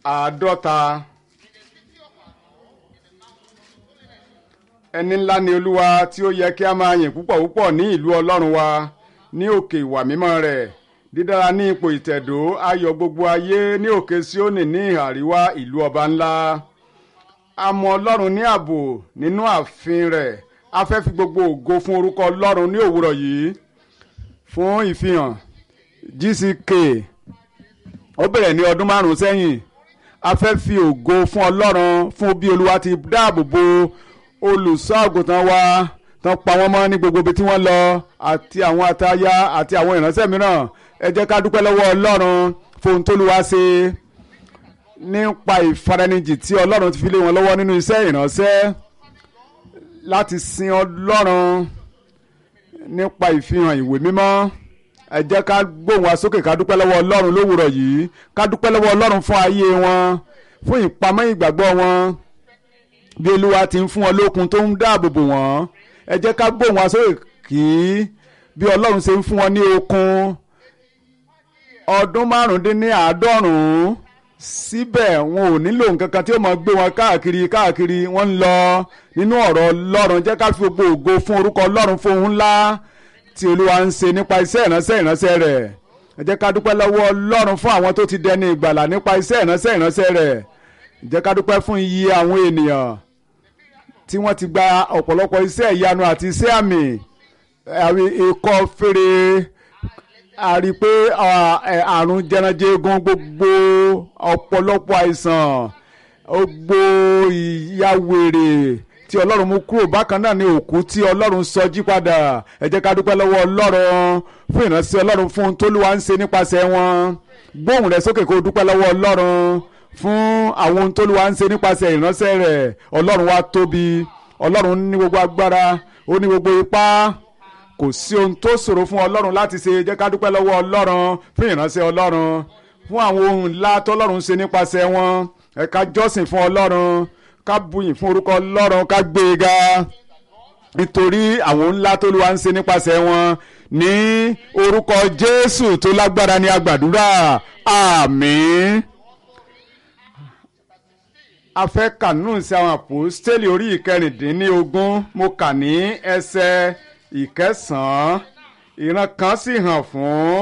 àádọ́ta ẹni ńlá ni olúwa tí ó yẹ kí a máa yìn púpọ̀ púpọ̀ ní ìlú ọlọ́run wa ní òkè ìwà mímọ́ rẹ̀ dídára ní ipò ìtẹ̀dó ayọ̀ gbogbo ayé ní òkè síónì ní ìhà àríwá ìlú ọba ńlá a mọ ọlọ́run ní ààbò nínú ààfin rẹ̀ a fẹ́ fi gbogbo ògo fún orúkọ ọlọ́run ní òwúrọ̀ yìí fún ìfihàn gck ó bẹ̀rẹ̀ ní ọdún márùn-ún sẹ́yìn a fẹ́ fi ògo fún ọlọ́run fún bí olúwa ti dáàbò bo olùṣọ́ àgùntàn wa tán pa wọ́n mọ́ ní gbogbo ibi tí wọ́n lọ àti àwọn ataya àti àwọn ìránṣẹ́ mìíràn ẹ jẹ́ ká dúpẹ́ lọ́wọ́ ọlọ́run fún ohun tóluwa ṣe nípa ìfaranijì tí ọlọ́run ti fi lé wọn lọ́wọ́ nínú iṣẹ́ ìránṣẹ́ láti sin ọlọ́run nípa ìfihàn ìwé mímọ́ ẹ jẹ́ ká gbóhùn wa sókè ká dúpẹ́ lọ́wọ́ ọlọ́run lówùrọ̀ yìí ká dúpẹ́ lọ́wọ́ ọlọ́run fún ayé wọn fún ìpamọ́ ìgbàgbọ́ wọn bí olúwa ti ń fún wọn lókun tó ń dáàbò bò wọ́n ẹ jẹ́ ká gbóhùn wa sókè kí bí ọlọ́run ṣe ń fún wọn ní okun ọdún márùndínláàádọ́rùn-ún síbẹ̀ wọn ò nílò nǹkan kan tí ó máa gbé wọn káàkiri káàkiri wọ́n ń lọ nínú ọ̀rọ̀ ọlọ́run jẹ́ ká fi gbogbo ògo fún orúkọ ọlọ́run fún ohun ńlá tí olúwa ń ṣe nípa iṣẹ́ ìránṣẹ́ ìránṣẹ́ rẹ̀ ẹ jẹ́ ká dúpẹ́ lọ́wọ́ ọlọ́run fún àwọn tó ti dẹni ìgbàlà nípa iṣẹ́ ìránṣẹ́ ìránṣẹ́ rẹ̀ ẹ jẹ́ ká dúpẹ́ fún iye àwọn ènìyàn tí wọ́n ti gba ọ̀pọ̀lọpọ̀ iṣẹ́ ìyanu àti iṣẹ́ àmì ikọ́ fèrè a rí i pé àrùn jẹranjẹgun gbogbo ọ̀pọ̀lọpọ̀ àìsàn gbogbo ìyàwèrè tí ọlọ́run mú kúrò bákan náà ni òkú tí ọlọ́run sọ jí padà ẹ jẹ́ ká dúpẹ́ lọ́wọ́ ọlọ́run fún ìránṣẹ́ ọlọ́run fún ohun tóluwa ń ṣe nípasẹ̀ wọn gbóhùn rẹ̀ sókè kó dúpẹ́ lọ́wọ́ ọlọ́run fún àwọn ohun tóluwa ń ṣe nípasẹ̀ ìránṣẹ́ rẹ̀ ọlọ́run wa tóbi ọlọ́run ní gbogbo agbára ó ní gbogbo ipá kò sí ohun tó ṣòro fún ọlọ́run láti ṣe jẹ́ ká dúpẹ́ lọ́wọ́ ọlọ́run fún ìránṣẹ́ ọlọ́run fún àwọn ohun ńlá tọ́lọ́run ṣe nípasẹ̀ wọn ẹ ká jọ́sìn fún ọlọ́run ká buyìn fún orúkọ ọlọ́run ká gbé e ga nítorí àwọn ńlá tó lùwà ń ṣe nípasẹ̀ wọn ní orúkọ jésù tó lágbára ní agbàdúrà àmín a fẹ́ kànú sí àwọn àpòstélì orí ìkẹrìndínlógún mo kà ní ẹsẹ̀ ìkẹsàn-án ìran kan sì hàn fún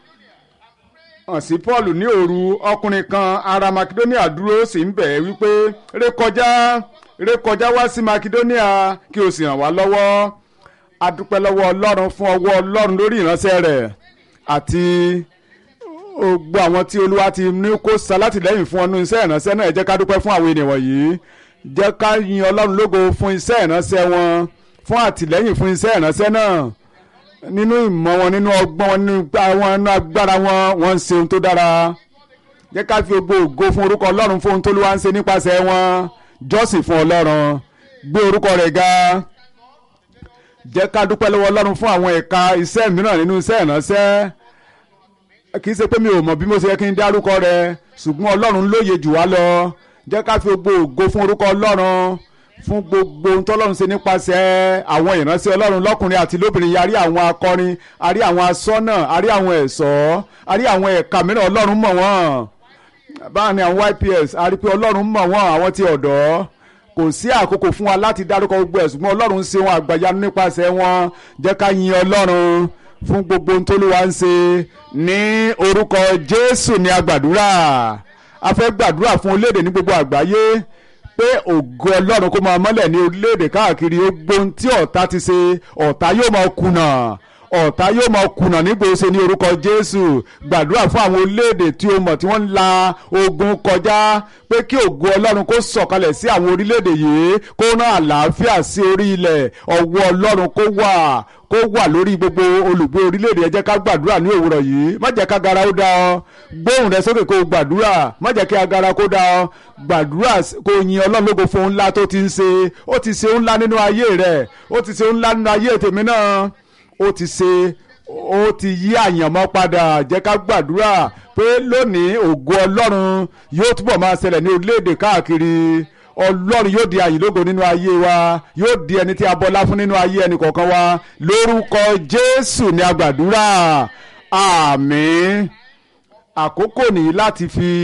hàn sí paul ní òru ọkùnrin kan ará makedonia dúró sì ń bẹ̀ ẹ́ wípé rékọjá rékọjá wá sí makedonia kí o sì ràn wá lọ́wọ́ a dúpẹ́ lọ́wọ́ ọlọ́run fún ọwọ́ ọlọ́run lórí ìránṣẹ́ rẹ̀ àti gbogbo àwọn tí olúwa ti ní kó ṣalátìlẹ́yìn fún ọdún iṣẹ́ ìránṣẹ́ náà ẹ jẹ́ ká dúpẹ́ fún àwọn ènìyàn wọ̀nyí jẹ́ ká yin ọlọ́run lógo fún iṣẹ́ ìránṣẹ́ wọn fún àtìlẹ́yìn fún iṣẹ́ ìránṣẹ́ náà nínú ìmọ̀ wọn nínú ọgbọ́n wọn nínú agbára wọn wọ́n ń ṣe ohun tó dára jẹ́ ká fi gbogbo ògo fún orúkọ ọlọ́run fún ohun tó lúwa ń ṣe nípasẹ̀ wọn jọ́sìn fún ọlọ́run gbé orúkọ rẹ̀ ga jẹ́ ká dúpẹ́ lọ́wọ́ ọlọ́run fún àwọn ẹ̀ka iṣẹ́ mìíràn nínú iṣẹ́ ìránṣẹ́ kì í ṣe pé mi ò mọ̀ bí mo ṣe yẹ kí n dárúkọ rẹ̀ ṣùgbọ́n ọlọ́run lóye jù wá lọ jẹ́ ká fi gbogbo ògo fún orúkọ ọlọ́run fún gbogbo ohun tọ́lọ́run ṣe nípasẹ̀ àwọn ìránṣẹ́ ọlọ́run lọ́kùnrin àti lóbìnrin yìí a rí àwọn akọrin a rí àwọn asọ́nà a rí àwọn ẹ̀ṣọ́ a rí àwọn ẹ̀ka mìíràn ọlọ́run mọ̀ wọ́n báà ni àwọn YPS a rí pé ọlọ́run mọ̀ wọ́n àwọn ti ọ̀dọ́ kò sí àkókò fún wa láti dárúkọ gbogbo ẹ̀ ṣùgbọ́n ọlọ́run ṣe wọn àgbàyanu nípasẹ̀ wọn jẹ́ ká yin ọlọ́run fún gbogbo ohun tólúwa ń ṣe ní orúkọ Jésù ní agbàdúrà a fẹ́ gbàdúrà fún orílẹ̀-èdè ní gbogbo àgbáyé pé ògo ọlọ́run kó máa mọ́lẹ̀ ní orílẹ̀-èdè káàkiri ogbon tí ọ̀tá ti ṣe ọ̀tá yóò máa kùnà ọ̀tá yóò máa kùnà nígbòsè ní orúkọ jésù gbàdúrà fún àwọn orílẹ̀-èdè tí o mọ̀ tí wọ́n ń la ogun kọjá pé kí ògo ọlọ́run kó sọ̀kalẹ̀ sí àwọn orílẹ̀-èdè yìí kó rán àlàáfíà sí orí ilẹ̀ ọwọ́ ọlọ́run kó wà kó wà lórí gbogbo olùgbé orílẹ̀-èdè ẹ jẹ́ ká gbàdúrà ní òwúrọ̀ yìí má jẹ́ ká gara ó dá ọ gbóhùn rẹ sókè kó gbàdúrà má jẹ́ kí agara kó dá ọ gbàdúrà kó yin ọlọ́run lógo fún ńlá tó ti ń ṣe ó ti ṣe ńlá nínú ayé rẹ ó ti ṣe ńlá nínú ayé tèmi náà ó ti ṣe ó ti yí àyànmọ́ padà jẹ́ ká gbàdúrà pé lónìí ògo ọlọ́run yóò túbọ̀ máa ṣẹlẹ̀ ní orílẹ̀-èdè káàkiri ọlọ́run yóò di àyìnlógo nínú ayé wa yóò di ẹni tí a bọlá fún nínú ayé ẹnì kọ̀ọ̀kan wa lórúkọ jésù ní agbàdúrà àmín àkókò nìyí láti fi.